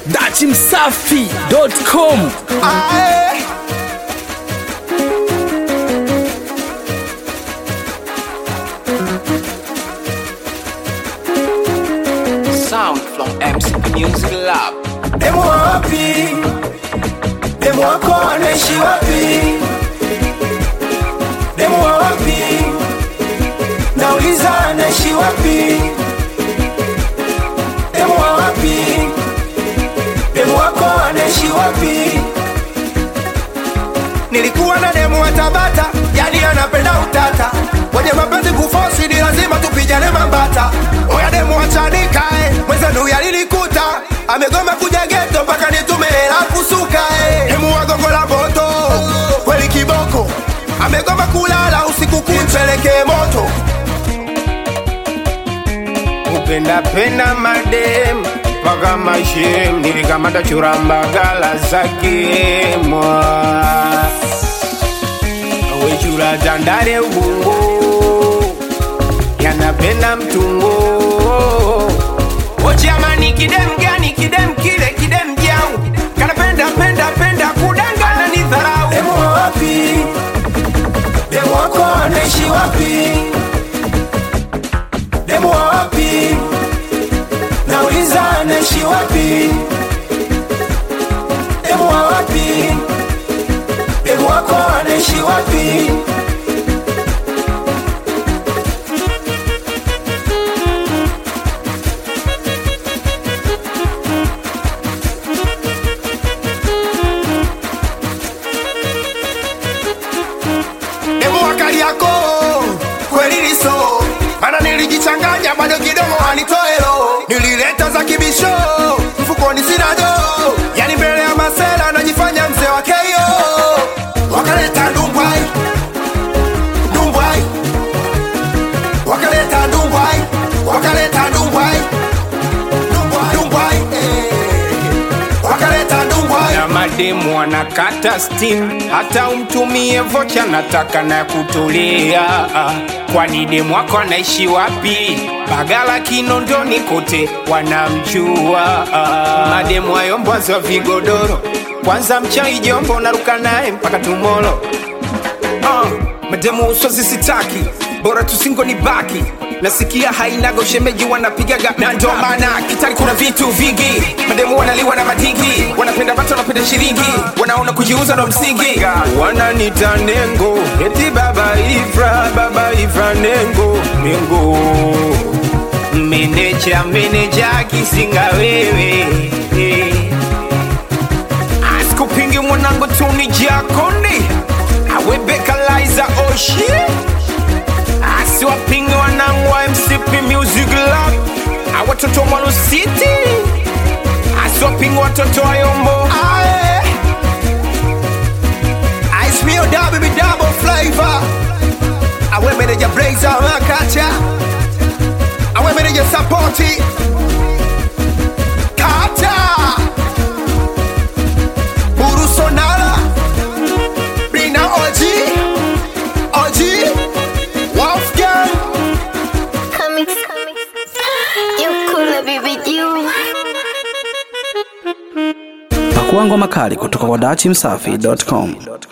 dachimsafi.com Aye. Sound from MCP Music Lab. Demu wa wapi? Demu wako anaishi wapi? Demu wa wapi? Nauliza anaishi wapi? Demu wa wapi? Demu wako anaishi wapi? Nilikuwa na demu wa Tabata, yani anapenda utata. Kwenye mapenzi kufosi ni lazima tupigane mambata. Oya demu wa Chanika eh, mwenzenu yalinikuta. Amegoma kuja geto mpaka nitume hela kusuka eh. Demu wa gongo la moto, kweli kiboko. Amegoma kulala usiku kumpeleke moto. kupenda penda madem mpaka mashem nilikamata churambagala zake mwa wechura tandare ubungo yanapenda mtungo ochamani kidem gani kidem kile kidem jau kanapenda penda penda kudangana ni dharau Demu wa wapi? Demu wako anaishi wapi? Demu wa wapi? Nauliza anaishi wapi? Demu wa wapi? Demu wako anaishi wapi? Demu wa Kariako kweli liso, mana nilijichanganya bado kidogo anitoelo, nilileta za kibisho mfukoni sina do, yani mbele ya masela najifanya mzee wa keyo, wakaleta ndumbwai ndumbwai, wakaleta ndumbwai wakaleta ndumbwai ndumbwai ndumbwai, eh. wakaleta ndumbwai na mademu anakata stim hata umtumie vocha nataka na kutulia kwani demu wako anaishi wapi bagala kinondoni kote wanamjua mademu ayombwazi wa vigodoro kwanza mchai jombo naruka naye mpaka tumolo uh, mademu uswazi sitaki bora tusingo ni baki nasikia hainaga ushemeji wanapigaga na ndo maana kitari kuna vitu vingi mademu wanaliwa na madigi wanapenda batu wanapenda shiringi wanaona kujiuza ndo msingi wananita nengo eti baba ifra baba ifra nengo nengo meneja meneja kisinga wewe eh. asikupingi mwanangu tuni jakondi awebekaliza oshi asiwapingi wanangu wa mcp music lab awatoto wa mwalo city asiwapingi watoto wa yombo Aye. Ice Mio double be double flavor. Awe meneja Blazer Makacha. Awe meneja Sapoti. Kata. Buru Sonara. Bina OG. OG. Wolfgang. Comics, you cool baby you. pakuangwa makali kutoka kwa dachimsafi.com